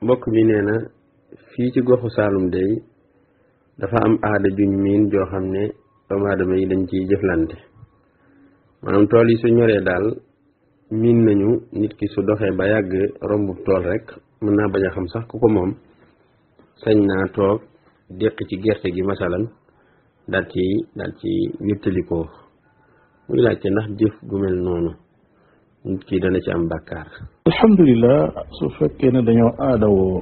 mbokk mi nee na fii ci goxu Saalum day dafa am aada juñ miin joo xam ne doomu aadama yi dañ ciy jëflante maanaam tool yi su ñoree daal miin nañu nit ki su doxee ba yàgg rombub tool rek mën naa bañ a xam sax ku ko moom sañ naa toog déq ci gerte gi masalan daal ci daal ci wéttalikoo muy laajte ndax jëf gu mel noonu nit ki dana ci am bàkkaar alhamdulilah su fekkee ne dañoo aadawoo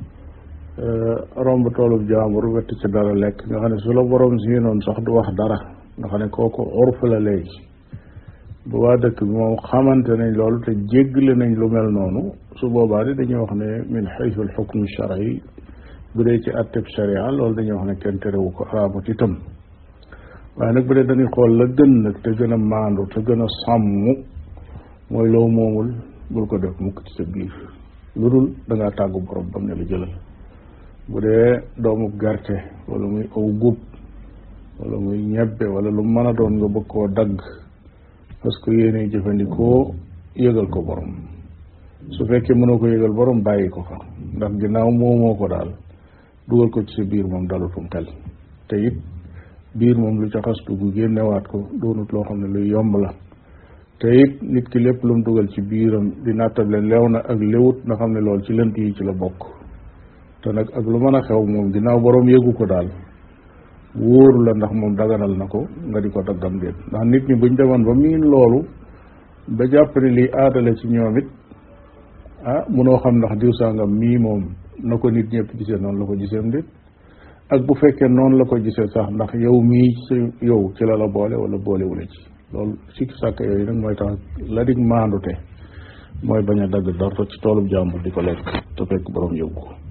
romb toolub jaambur wett ci dara lekk nga xam ne su la borom si noonu sax du wax dara nga xam ne kooku urf la léegi bu waa dëkk bi moom xamante nañ loolu te jéggale nañ lu mel noonu su boobaa di dañuy wax ne min xaytu al xukm shari bu dee ci atteb sharia loolu dañuy wax ne kenn terewu ko araamut itam waaye nag bu dee dañuy xool la gën nag te gën a maandu te gën a sàmm mooy loo moomul bul ko def mukk ci sa biir lu dul da ngaa tàggu borom bam ne la jëlal bu dee doomu gerte wala muy aw gub wala muy ñebbe wala lu mën a doon nga bëgg koo dagg parce que yéene jëfandikoo yëgal ko borom su fekkee mënoo ko yëgal borom bàyyi ko fa ndax ginnaaw moomoo ko daal dugal ko ci sa biir moom dalutum xel te it biir moom lu ca xas dugg génnewaat ko doonut loo xam ne luy yomb la te it nit ki lépp lu mu dugal ci biiram di nattable leew na ak léwut nga xam ne loolu ci lënt yi ci la bokk te nag ak lu mën a xew moom ginnaaw borom yëgu ko daal wóoru la ndax moom daganal na ko nga di ko daggam déet ndax nit ñi buñ demoon ba miin loolu ba jàpp ne lii aadale ci ñoom it ah munoo xam ndax diw sangam mii moom na ko nit ñëpp gisee noonu la ko giseem déet ak bu fekkee noonu la ko gisee sax ndax yow mii ci yow ci la la boole wala boolewula ci loolu sikki sàkk yooyu nag mooy tax la dig maandute mooy bañ a dagg dara ci toolub jàmbur di ko lekk te fekk borom yóbbu ko